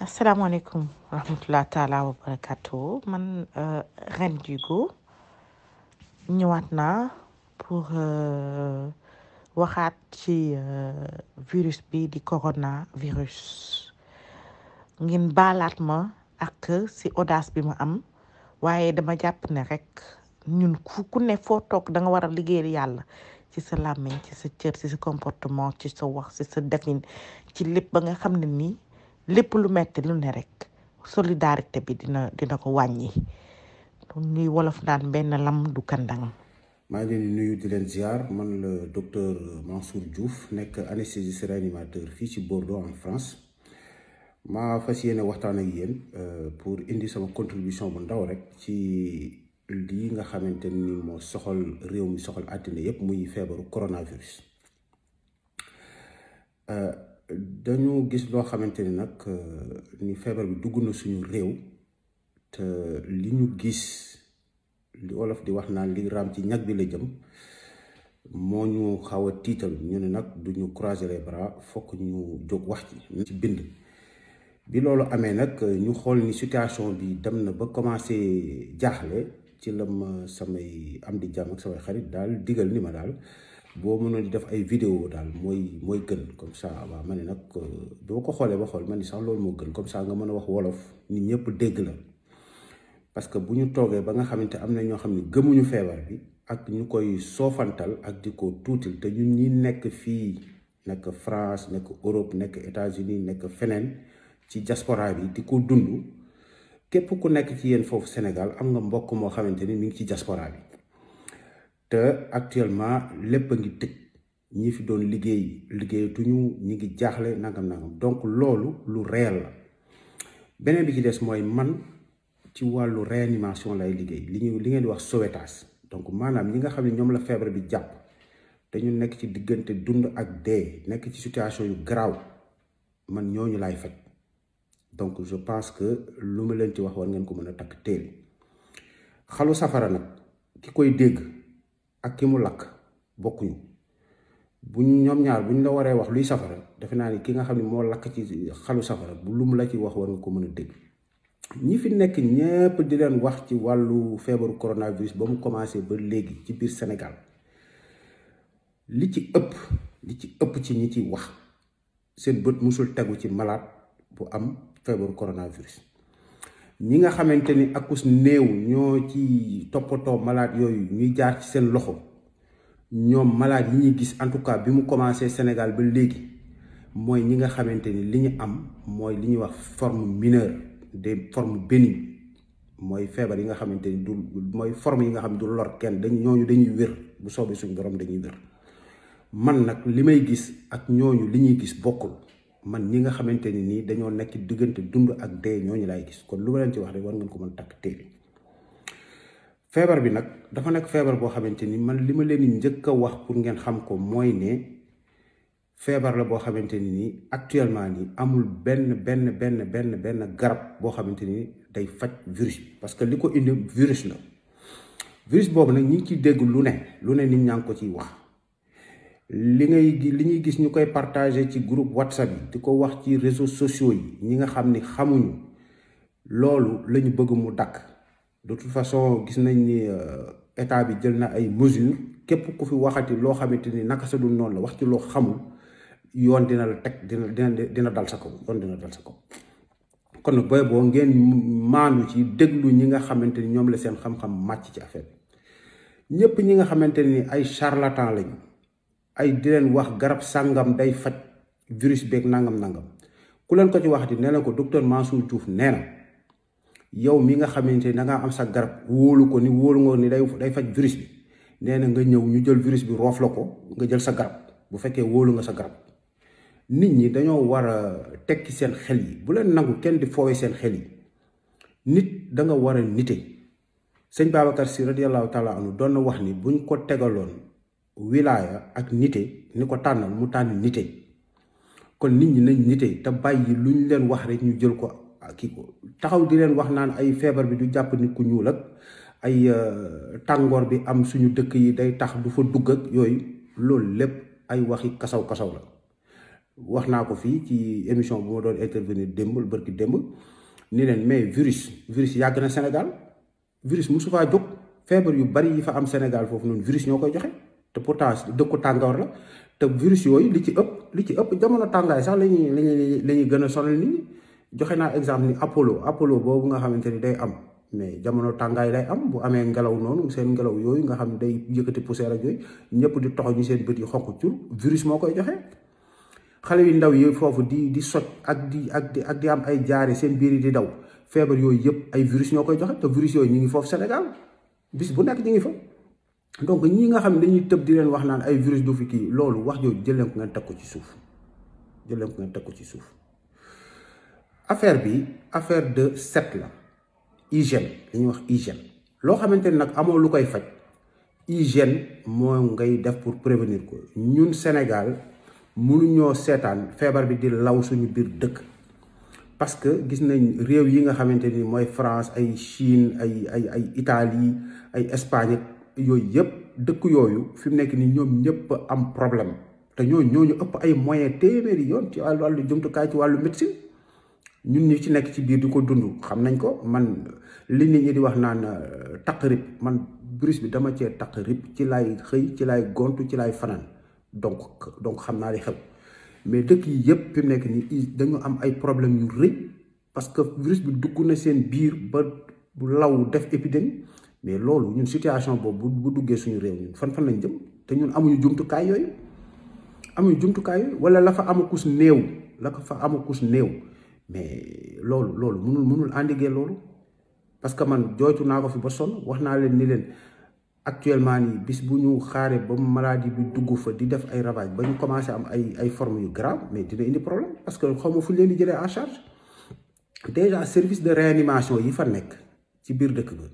asalaamaaleykum wa rahmatulah taalaa wa barakatu man Reine Dugo ñëwaat naa pour waxaat ci virus bi di coronavirus ngeen baalaat ma ak si audace bi ma am waaye dama jàpp ne rek ñun ku ku ne foo toog da nga war a liggéeyal yàlla ci sa làmmiñ ci sa cër ci sa comportement ci sa wax ci sa defin ci lépp ba nga xam ne nii lépp lu metti lu ne rek solidarité bi dina dina ko wàññi ñuy wolof naan benn lam du kandang maa ngi leen di nuyu di leen ziar man la docteur Mansour Diouf nekk anesthésiste réanimateur fii ci Bordeaux en France maa fas yéene waxtaan ak yéen pour indi sama contribution bu ndaw rek ci lii nga xamante ni moo soxal réew mi soxal àddina yépp muy feebaru coronavirus dañu gis loo xamante ni nag ni feebar bi dugg na suñu réew te li ñu gis li olof di wax naan li raam ci ñag bi la jëm moo ñu xaw a tiital ñu ne nag duñu croiser les bras fokk ñu jóg wax ci ci bind bi loolu amee nag ñu xool ni situation bi dem na ba commencé jaaxle ci la ma samay am di jàmm ak samay xarit daal digal ni ma daal boo mënoon di def ay vidéo daal mooy mooy gën comme ça waaw ma ne nag boo ko xoolee ba xool ma ni sax loolu moo gën comme ça nga mën a wax wolof nit ñëpp dégg la parce que bu ñu toogee ba nga xamante am na ñoo xam ne gëmuñu feebar bi ak ñu koy soofantal ak di ko tuutil te ñun ñi nekk fii nekk France nekk Europe nekk États-Unis nekk feneen ci diaspora bi di ko dund képp ku nekk ci yéen foofu Sénégal am nga mbokk moo xamante ni mi ngi ci diaspora bi te actuellement lépp a ngi tëj ñi fi doon liggéey liggéeyatuñu ñi ngi jaaxle nangam nangam donc loolu lu réel la beneen bi ci des mooy man ci wàllu réanimation lay liggéey li ñu li ngeen di wax sauvetage donc maanaam ñi nga xam ne ñoom la feebar bi jàpp dañu nekk ci diggante dund ak dee nekk ci situation yu garaaw man ñooñu laay faj donc je pense que lu ma leen ci wax war ngeen ko mën a takk téere xalu safara nag ki koy dégg ak ki mu lakk bokkuñu buñ ñoom ñaar buñ la waree wax luy safara defe naa ni ki nga xam ne moo lakk ci xalu safara bu lu mu la ci wax war nga ko mën a dégg ñi fi nekk ñépp di leen wax ci wàllu feebaru coronavirus ba mu commencé ba léegi ci biir Sénégal li ci ëpp li ci ëpp ci ñi ci wax seen bët musul tegu ci malade bu am feebaru coronavirus ñi nga xamante ni akus néew ñoo ci toppatoo malade yooyu ñuy jaar ci seen loxo ñoom malade yi ñuy gis en tout cas bi mu commencé Sénégal ba léegi mooy ñi nga xamante ni li ñu am mooy li ñuy wax forme mineure des formes bénignes mooy feebar yi nga xamante ni du mooy forme yi nga xam ne du lor kenn dañ ñooñu dañuy wér bu soobee suñu borom dañuy wér man nag li may gis ak ñooñu li ñuy gis bokkul man ñi nga xamante ni nii dañoo nekk diggante dund ak dee ñooñu laay gis kon lu ma leen ci wax rek war ngeen ko mën takk téere feebar bi nag dafa nekk feebar boo xamante ni man li ma leen di njëkk a wax pour ngeen xam ko mooy ne feebar la boo xamante ni nii actuellement nii amul benn benn benn benn benn garab boo xamante ni day faj virus bi parce que li ko indi virus la virus boobu nag ñi ngi ciy dégg lu ne lu ne nit ñaa ngi ko ciy wax li ngay li ñuy gis ñu koy partager ci groupe whatsapp yi di ko wax ci réseaux sociaux yi ñi nga xam ni xamuñu loolu la ñu bëgg mu dakk de toute façon gis nañ ni état bi jël na ay mesures képp ku fi waxati loo xamante ni naka sa dul noonu la wax ci loo xamul yoon dina la teg dina dina dina dal sa kaw yoon dina dal sa kaw kon nag booy boo ngeen maandu ci déglu ñi nga xamante ni ñoom la seen xam-xam màcc ci affaire bi ñépp ñi nga xamante ni ay charlatan lañu ay di leen wax garab sàngam day faj virus beeg nangam nangam ku leen ko ci waxati nee na ko docteur Mansour Diouf nee na yow mi nga xamante ni da ngaa am sa garab wóolu ko ni wóolu nga ni day day faj virus bi nee na nga ñëw ñu jël virus bi roof la ko nga jël sa garab bu fekkee wóolu nga sa garab nit ñi dañoo war a tekki seen xel yi bu leen nangu kenn di foowee seen xel yi nit da nga war a nite sëñ Babacar si radiyallahu taala anu doon na wax ni buñ ko tegaloon. wilaaya ak nite ni ko tànnal mu tànn nite kon nit ñi nañ nite te bàyyi lu ñu leen wax rek ñu jël ko kii ko taxaw di leen wax naan ay feebar bi du jàpp nit ku ñuul ak ay tàngoor bi am suñu dëkk yi day tax du fa dugg ak yooyu loolu lépp ay waxi kasaw kasaw la wax naa ko fii ci émission bu ma doon intervenir démb bërki démb ni leen mais virus virus yàgg na Sénégal virus mosu faa jóg feebar yu bari yi fa am Sénégal foofu noonu virus ñoo koy joxe te pourtant dëkku tàngoor la te virus yooyu li ci ëpp li ci ëpp jamono tàngaay sax la ñuy la ñuy la ñuy gën a sonal nit ñi joxe naa exemple ni Apollo Apollo boobu nga xamante ni day am mais jamono tàngaay lay am bu amee ngelaw noonu seen ngelaw yooyu nga xam ne day yëkkati poussière ak yooyu ñëpp di toxo ñu seen bët yi xonq cur virus moo koy joxe xale yu ndaw yi foofu di di soj ak di ak di ak di am ay jaare seen biir yi di daw feebar yooyu yëpp ay virus ñoo koy joxe te virus yooyu ñu ngi foofu Sénégal bis bu nekk ñu ngi fa donc ñi nga xam ne dañuy tëb di leen wax naan ay virus du fi kii loolu wax jooju jël leen ko ngeen teg ko ci suuf jël leen ko ngeen teg ko ci suuf affaire bi affaire de set la hygiène li ñuy wax hygiène loo xamante ni nag amoo lu koy faj hygiène moo ngay def pour prévenir ko ñun Sénégal mënuñoo seetaan feebar bi di law suñu biir dëkk parce que gis nañ réew yi nga xamante ni mooy France ay Chine ay ay ay Italie ay Espagne yooyu yëpp dëkk yooyu fi mu nekk ni ñoom ñëpp am problème te ñooñu ñooñu ëpp ay moyens téeméeri yoon ci wàllu wàllu jumtukaay ci wàllu médecine ñun ñi ci nekk ci biir di ko dund xam nañ ko man li nit ñi di wax naan taq rib man virus bi dama cee taq rib ci laay xëy ci laay gontu ci laay fanaan donc donc xam naa li xew mais dëkk yi yëpp fi mu nekk nii dañu am ay problème yu rëy parce que virus bi dugg na seen biir ba bu law def épidémie mais loolu ñun situation boobu bu duggee suñu réew ñun fan fan lañ jëm te ñun amuñu jumtukaay yooyu amuñu jumtukaay yooyu wala la fa amakus néew la ko fa amakus néew mais loolu loolu mënul mënul endiguer loolu parce que man jooytu naa ko fi ba sonn wax naa leen ni leen actuellement nii bis bu ñu xaaree ba maladie bi dugg fa di def ay ravage ba ñu commencé am ay ay formes yu grave mais dina indi problème parce que xaw ma fu ñu leen di jëlee en charge déjà service de réanimation yi fa nekk ci biir dëkk ba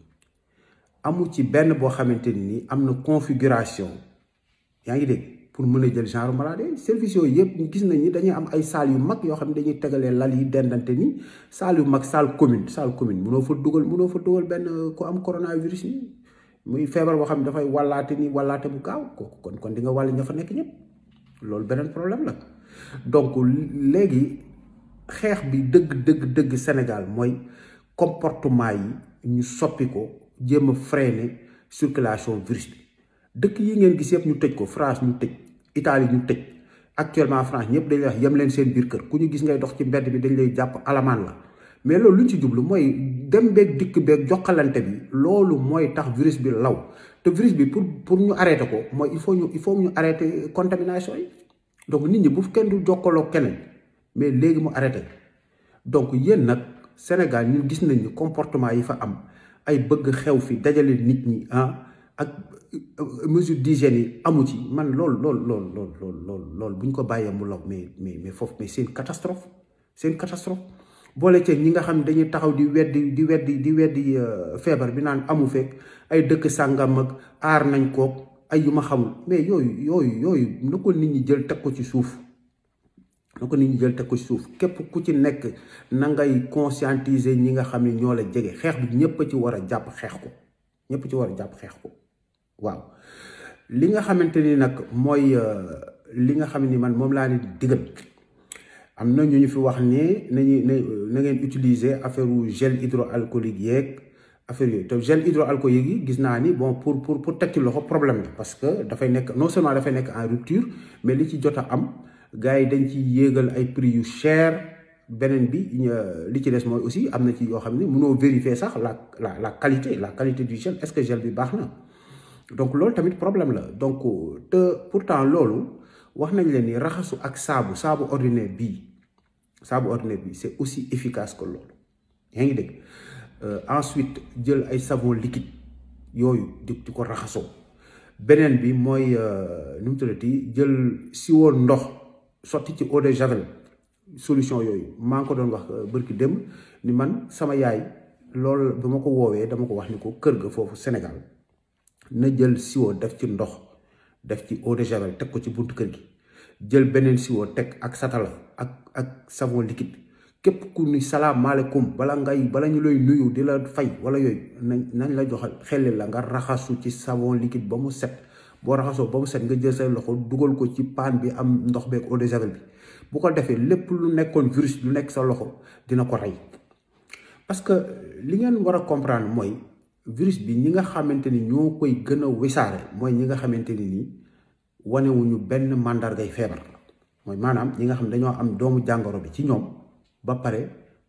amu ci benn boo xamante ni am na configuration yaa ngi dégg pour mën a jël genre maladie service yooyu yëpp gis nañ ni dañuy am ay salle yu mag yoo xam ne dañuy tegalee lal yi dendante ni salle yu mag salle commune salle commune mënoo fa dugal mënoo fa dugal benn ku am coronavirus ni muy feebar boo xam ne dafay wallaate ni wallaate bu gaaw kooku kon kon di nga wàll ña fa nekk ñëpp loolu beneen problème la donc léegi xeex bi dëgg dëgg dëgg Sénégal mooy comportement yi ñu soppi ko jéem a freiner circulation virus bi dëkk yi ngeen gis yëpp ñu tëj ko France ñu tëj Italie ñu tëj actuellement France ñëpp dañuy wax yem leen seen biir kër ku ñu gis ngay dox ci mbedd bi dañ lay jàpp alamaan la mais loolu lu ñu ci jublu mooy dem beeg dikk beeg jokkalante bi loolu mooy tax virus bi law te virus bi pour pour ñu arrêter ko mooy il faut ñu il faut ñu arrêter contamination yi donc nit ñi bu kenn du jokkaloo keneen mais léegi mu arrêté donc yéen nag Sénégal ñun gis nañ ni comportement yi fa am ay bëgg xew fi dajale nit ñi ah ak mesure d'hygiène yi amu ci man loolu loolu loolu loolu loolu loolu loolu bu ñu ko bàyyee mu law mais mais mais foofu mais c'est une catastrophe c'est une catastrophe boole ceeg ñi nga xam ne dañuy taxaw di weddi di weddi di weddi feebar bi naan amu fekk ay dëkk sàngam ak aar nañ kook ay yu ma xamul mais yooyu yooyu yooyu na ko nit ñi jël teg ko ci suuf na ko nit ñi jël teg ko ci suuf képp ku ci nekk na ngay conscientiser ñi nga xam ne ñoo la jege xeex bi ñëpp a ci war a jàpp xeex ko ñëpp ci war a jàpp xeex ko waaw li nga xamante ni nag mooy li nga xam ni man moom laa ne digal am na ñu ñu fi wax ne nañu na ngeen utiliser affaire wu gel hydroalcoolique yeeg affaire yooyu te gel hydroalcoolique yi gis naa ni bon pour pour pour teg ci loxo problème la parce que dafay nekk non seulement dafay nekk en rupture mais li ci jot a am gars yi dañ ci yéegal ay prix yu cher beneen bi li ci des mooy aussi am na ci yoo xam ne mënoo vérifier sax la la la qualité la qualité du gel est-ce que gel bi baax na donc loolu tamit problème la donc te pourtant loolu wax nañ leen ni raxasu ak saabu saabu ordinaire bii saabu ordinaire bii c'est aussi efficace que loolu yaa ngi dégg ensuite jël ay savon liquide yooyu di di ko raxasoo beneen bi mooy nu mu tuddati jël siwo ndox sotti ci eau de javel solution yooyu maa ngi ko doon wax bërki démb ni man sama yaay loolu ba ma ko woowee dama ko wax ni ko kër ga foofu Sénégal na jël siwo def ci ndox def ci eau de javel teg ko ci buntu kër gi jël beneen siwo teg ak satala ak ak savon liquide képp ku ni salaamaaleykum bala ngay bala ñu lay nuyu di la fay wala yooyu nañ nañ la joxal xelli la nga raxasu ci savon liquide ba mu set boo raxasoo ba mu set nga jël say loxo dugal ko ci paan bi am ndox beeg eau de javel bi bu ko defee lépp lu nekkoon virus lu nekk sa loxo dina ko rey parce que li ngeen war a comprendre mooy virus bi ñi nga xamante ni ñoo koy gën a wisaare mooy ñi nga xamante ni nii wanewuñu benn màndargay feebar mooy maanaam ñi nga xam dañoo am doomu jàngoro bi ci ñoom ba pare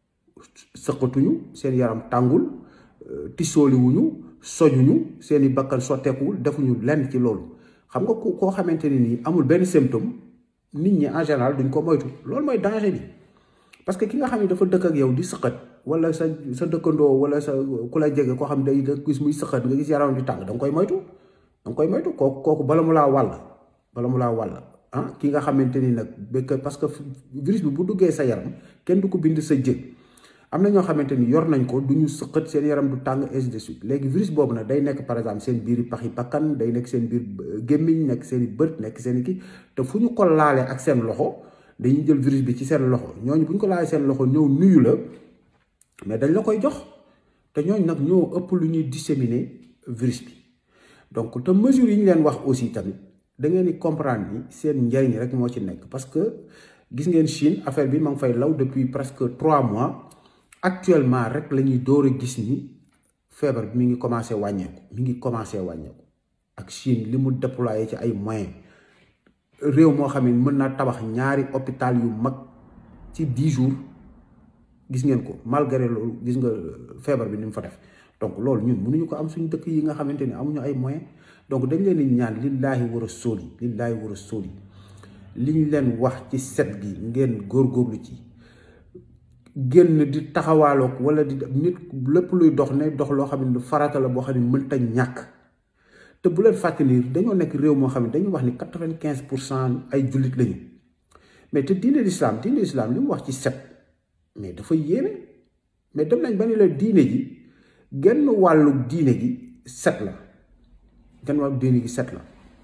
sëqatuñu seen yaram tàngul tisooliwuñu sojuñu seeni bakkan sotteekuwul defuñu lenn ci loolu xam nga ku koo xamante ni nii amul benn symptôme nit ñi en général duñ ko moytu loolu mooy danger bi parce que ki nga xam ne dafa dëkk ak yow di sëqat wala sa sa dëkkandoo wala sa ku la jege koo xam day da gis muy sëqat nga gis yaram di tàng da nga koy moytu da nga koy moytu kooku kooku bala mu laa wàll bala mu laa wàll ah ki nga xamante ni nag béykat parce que virus bi bu duggee sa yaram kenn du ko bind sa jë am na ñoo xamante ni yor nañ ko du ñu sëqat seen yaram du tàng ainsi de suite léegi virus boobu nag day nekk par exemple seen biir pax yi bakkan day nekk seen biir gémmiñ nekk seen i bët nekk seen i kii te fu ñu ko laalee ak seen loxo dañuy jël virus bi ci seen loxo ñooñu bu ñu ko laalee seen loxo ñëw nuyu la mais dañ la koy jox te ñooñu nag ñoo ëpp lu ñuy disséminer virus bi donc te mesures yi ñu leen wax aussi tamit da ngeen di comprendre ni seen njariñ rek moo ci nekk parce que gis ngeen Chine affaire bi ma ngi fay law depuis presque trois mois actuellement rek la ñuy door a gis ni feebar bi mi ngi commencé wàññeeku mi ngi commencé wàññeeku ak Chine li mu déployé ci ay moyens réew moo xam ne mën naa tabax ñaari hôpital yu mag ci dix jours gis ngeen ko malgré loolu gis nga feebar bi ni mu fa def donc loolu ñun mënuñu ko am suñu dëkk yi nga xamante ni amuñu ay moyens donc dañ leen di ñaan lillaahi wa rasuuli lillaahi wa rasuuli li ñu leen wax ci set gi ngeen góorgóorlu ci génn di taxawaaloog wala di nit lépp luy dox ne dox loo xam ne farata la boo xam ne mënta ñàkk te bu leen fàtte ni dañoo nekk réew moo xam ne dañuy wax ni quatre-vingt-quinze pour cent ay jullit lañu mais te diine l'islam diine l'islam li mu wax ci set mais dafa yéeme mais dem nañ ba ni la diine ji genn wàllu diine gi set la genn wàllu diine gi set la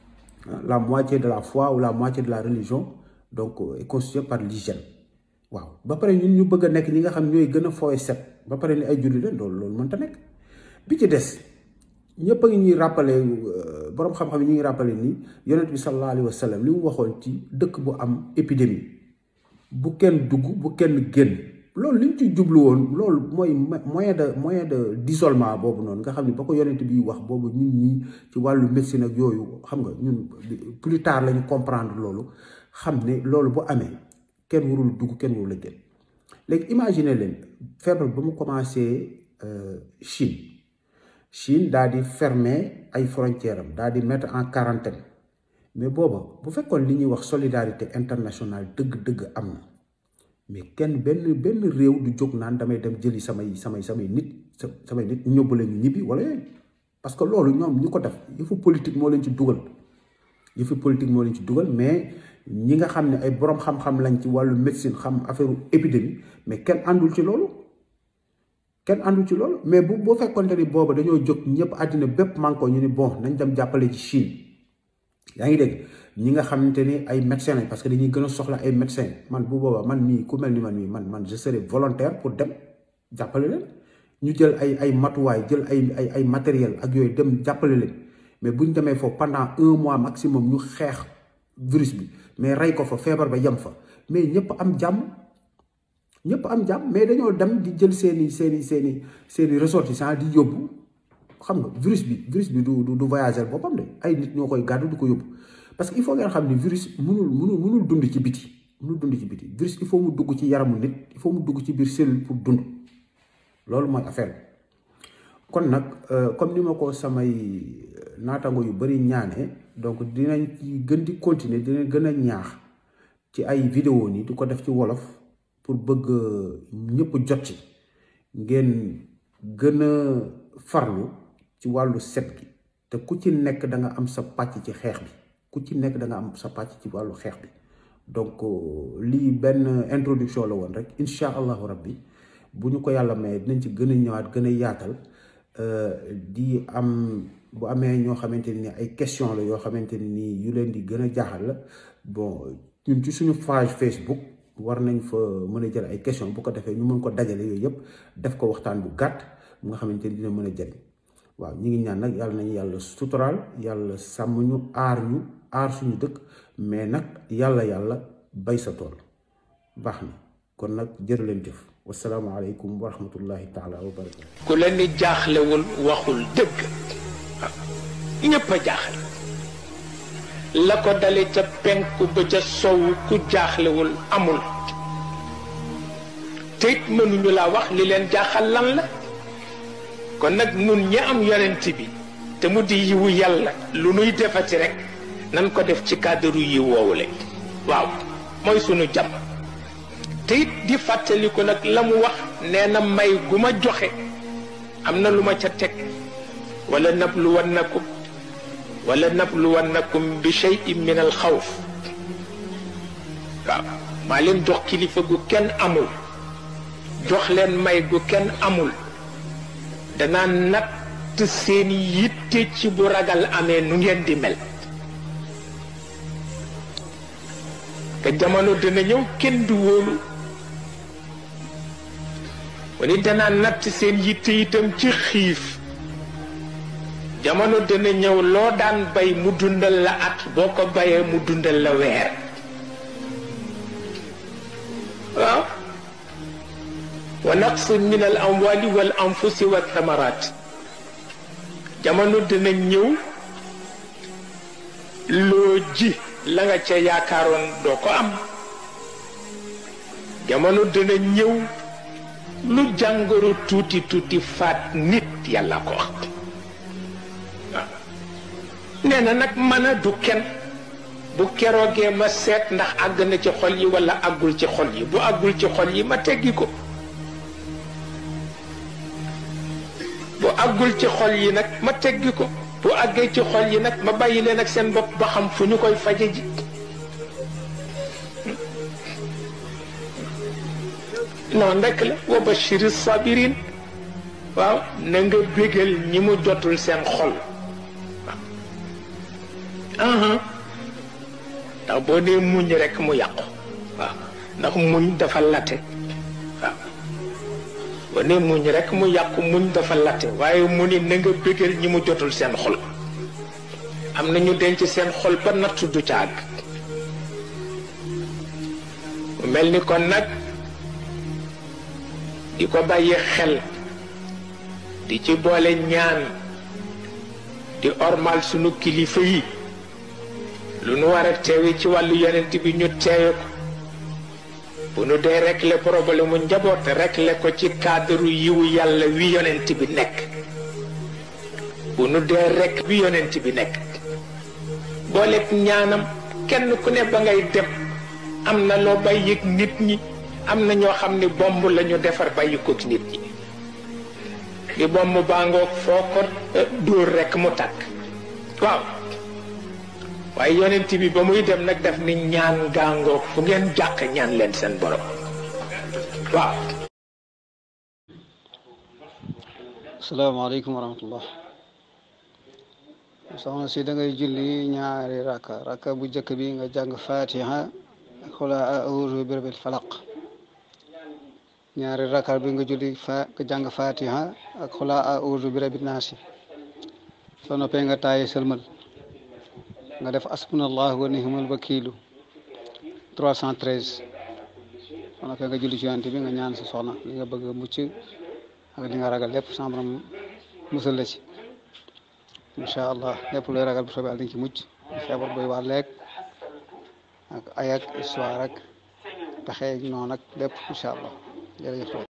la moitié de la foi ou la moitié de la religion donc est constituée par l'hygiène waaw ba pare ñun ñu bëgg a nekk ñi nga xam ñooy gën a fooy set ba pare ni ay jullit la loolu loolu mënta nekk bi ci des ñëpp a ngi ñuy rappelé boroom xam-xam yi ñu ngi rappelé ni yonent bi sallallahu alayhi wa sallam li mu waxoon ci dëkk bu am épidémie bu kenn dugg bu kenn génn loolu li ñu ci jublu woon loolu mooy moyen de moyen de d'isolement boobu noonu nga xam ne ba ko yonent bi wax boobu ñun ñii ci wàllu médecine ak yooyu xam nga ñun plus tard la ñu comprendre loolu xam ne loolu bu amee kenn warul dugg kenn warul a génn léegi imaginer leen feebar ba mu commencé Chine Chine daal di fermer ay frontières am daal di mettre en quarantaine mais booba bu fekkoon li ñuy wax solidarité internationale dëgg-dëgg am na mais kenn benn benn réew du jóg naan damay dem jëli samay samay samay nit samay nit ñu ñóbbu leen ñu ñibbi wala yooyu parce que loolu ñoom ñu ko def yëfu politique moo leen ci dugal yëfu politique moo leen ci dugal mais ñi nga xam ne ay borom xam-xam lañ ci wàllu médecine xam affaire épidémie mais kenn àndul ci loolu kenn àndul ci loolu mais bu boo fekkonte ni booba dañoo jóg ñëpp àddina bépp manko ñu ni bon nañ dem jàppale ci Chine yaa ngi dégg ñi nga xamante ni ay médecins lañ parce que dañuy gën a soxla ay médecins man bu boobaa man mii ku mel ni man mii man man je serai volontaire pour dem jàppale leen ñu jël ay ay matuwaay jël ay ay ay matériel ak yooyu dem jàppale leen mais bu ñu demee foofu pendant un mois maximum ñu xeex virus bi mais rey ko fa feebar ba yem fa mais ñëpp am jàmm ñëpp am jàmm mais dañoo dem di jël seeni seeni seeni seeni ressortissants di yóbbu xam nga virus bi virus bi du du voyager boppam de ay nit ñoo koy gàddu di ko yóbbu parce que il faut ngeen xam ni virus mënul mënul mënul dund ci biti mënul dund ci biti virus il faut mu dugg ci yaramu nit il faut mu dugg ci biir cellule pour dund loolu mooy affaire kon nag comme ni ma ko samay naatango yu bari ñaane donc dinañ ci gën di continuer dinañ gën a ñaax ci ay vidéo nii di ko def ci wolof pour bëgg ñëpp jot ci ngeen gën a farlu ci wàllu set gi te ku ci nekk da nga am sa pàcc ci xeex bi ku ci nekk da nga am sa pàcc ci wàllu xeex bi donc lii benn introduction la woon rek incha allahu rabbi bu ñu ko yàlla mayee dinañ ci gën a ñëwaat gën a yaatal di am bu amee ñoo xamante ni ay question la yoo xamante ni yu leen di gën a jaaxal la bon ñun ci suñu page Facebook war nañ fa mën a jël ay question bu ko defee ñu mën ko dajale yooyu yëpp def ko waxtaan bu gàtt bu nga xamante ni dina mën a jëriñ waaw ñi ngi ñaan nag yàlla nañu yàlla suturaal yàlla sàmm ñu aar ñu aar suñu dëkk mais nag yàlla yàlla bay sa tool baax na kon nag jërë leen jëf wasalaamaaleykum wa rahmatullahi taala wa barakatu ku la ni jaaxlewul waxul dëgg waaw ñépp a jaaxle la ko dale ca penku ba ca sowu ku jaaxlewul amul te it mënuñu laa wax li leen jaaxal lan la kon nag nun ñi am yonent bi te mu di yiwu yàlla lu nuy defati rek nan ko def ci cadre yi woowule waaw mooy sunu jàmm te it di fàttaliku nag la mu wax nee na may gu ma joxe am na lu ma ca teg wala nabluwannakum wala nabluwannakum bi cheyin min al xawf waaw maa leen jox kilifa gu kenn amul jox leen may gu kenn amul danaa natt seen yitte ci bu ragal amee nu ngeen di mel te jamono dina ñëw kenn du wóolu wani danaa natt seen yitte itam ci xiif jamono dina ñëw loo daan bay mu dundal la at boo ko bayee mu dundal la weer waaw wa naqsin min al amwali wal anfusi wa thamarat jamono dina ñëw loo ji la nga ca yaakaaroon doo ko am jamono dina ñëw lu jàngoro tuuti tuuti faat nit yàlla ko wax waaw nee na nag mën a du kenn bu keroogee ma seet ndax àgg na ci xol yi walla àggul ci xol yi bu àggul ci xol yi ma teggi ko bu àggul ci xol yi nag ma teggi ko bu àggee ci xol yi nag ma bàyyi leen ak seen bopp ba xam fu ñu koy faje ji noonu rekk la wa bashiri sabirin waaw na nga bégal ñi mu jotul seen xol waaw ndax boo dee muñ rekk mu yàqu waaw ndax muñ dafa late waaw boo dee muñ rekk mu yàqu muñ dafa late waaye mu ni na nga bégal ñi mu jotul seen xol am na ñu denc seen xol ba nattu du ca àgg mu mel ni kon nag di ko bàyyi xel di ci boole ñaan di ormal sunu kilifa yi lu nu war a teewe ci wàllu yonent bi ñu teewe ko bu nu dee régler problème mu njaboot régler ko ci cadre yiwu yàlla wi yonent bi nekk bu nu dee rek bi yonent bi nekk booleeg ñaanam kenn ku ne ba ngay dem am na loo bàyyi ak nit ñi am na ñoo xam ni bomb la ñu defar bàyyi ko ak nit ñi li bomb baa ngoog foo ko dóor rekk mu tàkk waaw waaye yonent bi ba muy dem nag def ni ñaan gaa ngoog fu ngeen jàq ñaan leen seen borom waaw asalaamaaleykum wa rahmatullah soxna si da ngay julli ñaari rakka rakka bu njëkk bi nga jàng fatiha ak xula auzu bi rabbil falaq ñaari rakka bi nga julli fa nga jàng fatiha ak xula auzu bi rabbin naasi soo noppee nga taaye sëlmal nga def asbunallahu wa ni'mal wakiilu 313 soo noppee nga julli ci yonent bi nga ñaan sa soxna li nga bëgg mucc ak li nga ragal lépp sama borom musal la ci incha allah lépp looy ragal bu soobee Yàlla dañ ci mucc feebar booy wàlleeg ak ay ak histoire ak pexe noonu ak lépp incha allah jërëjëf